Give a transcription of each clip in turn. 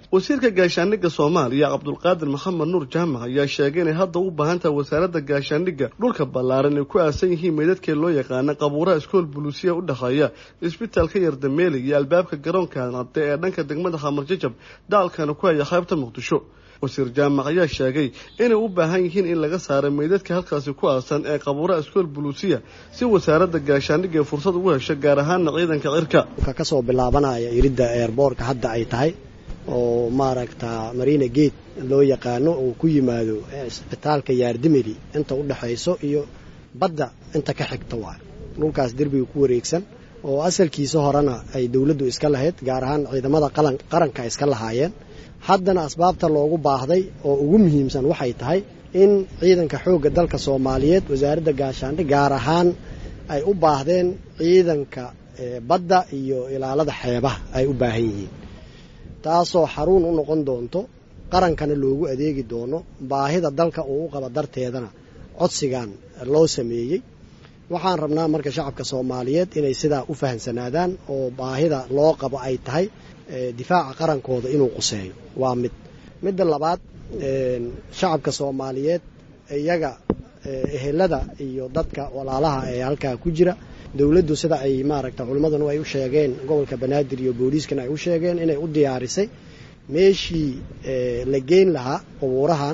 wasiirka gaashaandhigga soomaaliya cabdulqaadir maxamed nuur jaamac ayaa sheegay inay hadda u baahan tahay wasaaradda gaashaandhigga dhulka ballaaran ay ku aasan yihiin meydadkee loo yaqaana qabuuraha iskool buluusiya u dhexeeya isbitaalka yardameeli iyo albaabka garoonka cadde ee dhanka degmada xamarjajab daalkana ku haya qaybta muqdisho wasiir jaamac ayaa sheegay inay u baahan yihiin in laga saaro meydadka halkaasi ku aasan ee qabuuraha iskool buluusiya si wasaaradda gaashaandhigga ay fursad ugu hesho gaar ahaana ciidanka cirka kasoo bilaabanaya iridda eerboorka hadda ay tahay oo maaragta marina gate loo yaqaano uu ku yimaado isbitaalka yaardimeli inta u dhexayso iyo badda inta ka xigta waay dhulkaas derbiga ku wareegsan oo asalkiisa horena ay dowladdu iska lahayd gaar ahaan ciidamada qaranka iska lahaayeen haddana asbaabta loogu baahday oo ugu muhiimsan waxay tahay in ciidanka xoogga dalka soomaaliyeed wasaaradda gaashaandhig gaar ahaan ay u baahdeen ciidanka badda iyo ilaalada xeebaha ay u baahan yihiin taasoo xaruun u noqon doonto qarankana loogu adeegi doono baahida dalka uu u qaba darteedana codsigan loo sameeyey waxaan rabnaa marka shacabka soomaaliyeed inay sidaa u fahamsanaadaan oo baahida loo qabo ay tahay difaaca qarankooda inuu quseeyo waa mid midda labaad shacabka soomaaliyeed iyaga ehelada iyo dadka walaalaha ee halkaa ku jira dowladdu sida ay maaragta culimmadanu ay u sheegeen gobolka banaadir iyo booliiskana ay u sheegeen inay u diyaarisay meeshii la geyn lahaa qubuurahan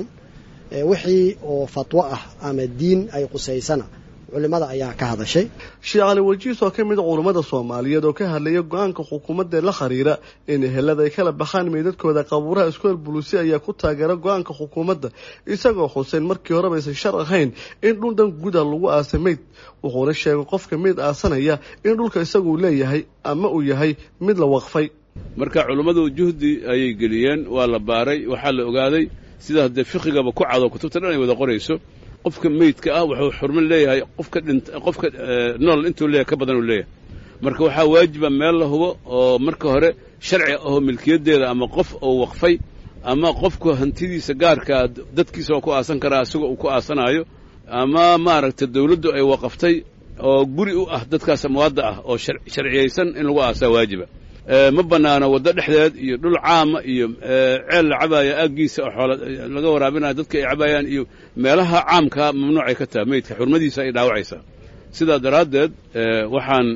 wixii oo fatwo ah ama diin ay qusaysana culimada ayaa ka hadashay sheekh cali wajiis oo ka mid a culummada soomaaliyeed oo ka hadlaya go-aanka xukuumadda la xiriira in ehelada ay kala baxaan meydadkooda qabuuraha iskool buluusi ayaa ku taageera go-aanka xukuumadda isagoo xuseyn markii horeba aysan shar ahayn in dhul dhan guda lagu aasa meyd wuxuuna sheegay qofka meyd aasanaya in dhulka isaguu leeyahay ama uu yahay mid la waqfay marka culummadu juhdi ayay geliyeen waa la baaray waxaa la ogaaday sida haddee fiqigaba ku cado kutubta dhan ay wada qorayso qofka meydka ah wuxuu xurmo leeyahay qofka dhint qofka nool intuu leeyahay ka badan uu leeyahay marka waxaa waajiba meel la hubo oo marka hore sharci ahoo milkiyaddeeda ama qof oo waqfay ama qofku hantidiisa gaarkaa dadkiisa oo ku aasan karaa isagoo uu ku aasanaayo ama maaragtay dawladdu ay waqaftay oo guri u ah dadkaas amwaadda ah oo sharciyaysan in lagu aasaa waajiba ma bannaano waddo dhexdeed iyo dhul caama iyo ceel la cabaaya aaggiisa oo xoola laga waraabinayo dadka ay cabaayaan iyo meelaha caamkaa mamnuucay ka tahay meydka xurmadiisa ay dhaawacaysaa sidaa daraaddeed waxaan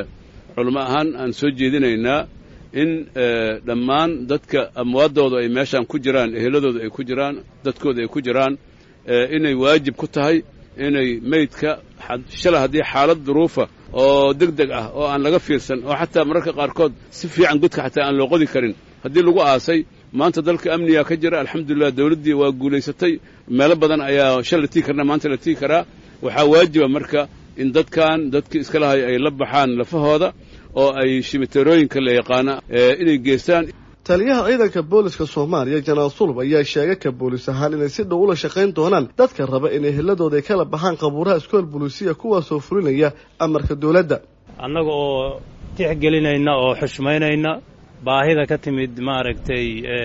culamo ahaan aan soo jeedinaynaa in dhammaan dadka amwaaddooda ay meeshaan ku jiraan eheladooda ay ku jiraan dadkooda ay ku jiraan inay waajib ku tahay inay meydka shalay haddii xaalad duruufa oo deg deg ah oo aan laga fiirsan oo xataa mararka qaarkood si fiican godka xataa aan loo qodi karin haddii lagu aasay maanta dalka amniga ka jira alxamdulilah dawladdii waa guulaysatay meelo badan ayaa shal la tigi karna maanta la tigi karaa waxaa waajiba marka in dadkan dadkii iska lahay ay la baxaan lafahooda oo ay shimiterooyinka la yaqaana inay geystaan taliyaha ciidanka booliska soomaaliya janaal sulub ayaa sheegay ka boolis ahaan inay si dhow ula shaqayn doonaan dadka raba in eheladooda ay kala baxaan qabuuraha iskool buluusiya kuwaasoo fulinaya amarka dowladda annaga oo tixgelinayna oo xushmaynayna baahida ka timid maaragtay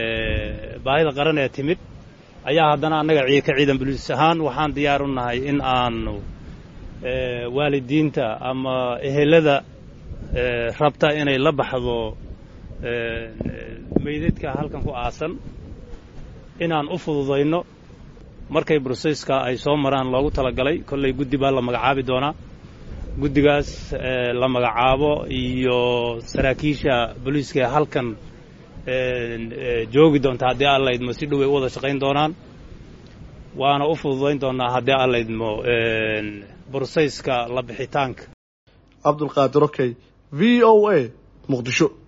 baahida qaran ee timid ayaa haddana annaga ka ciidan boliis ahaan waxaan diyaar u nahay in aanu waalidiinta ama ehelada rabta inay la baxdo meydadka halkan ku aasan inaan u fududayno markay broseyska ay soo maraan loogu talagalay kollay guddi baa la magacaabi doonaa guddigaas la magacaabo iyo saraakiisha booliiska ee halkan joogi doonta haddii aan laydmo si dhow ay u wada shaqayn doonaan waana u fududayn doonaa haddii aan laydmo broseyska la bixitaanka cabdulqaadir okey v o a muqdisho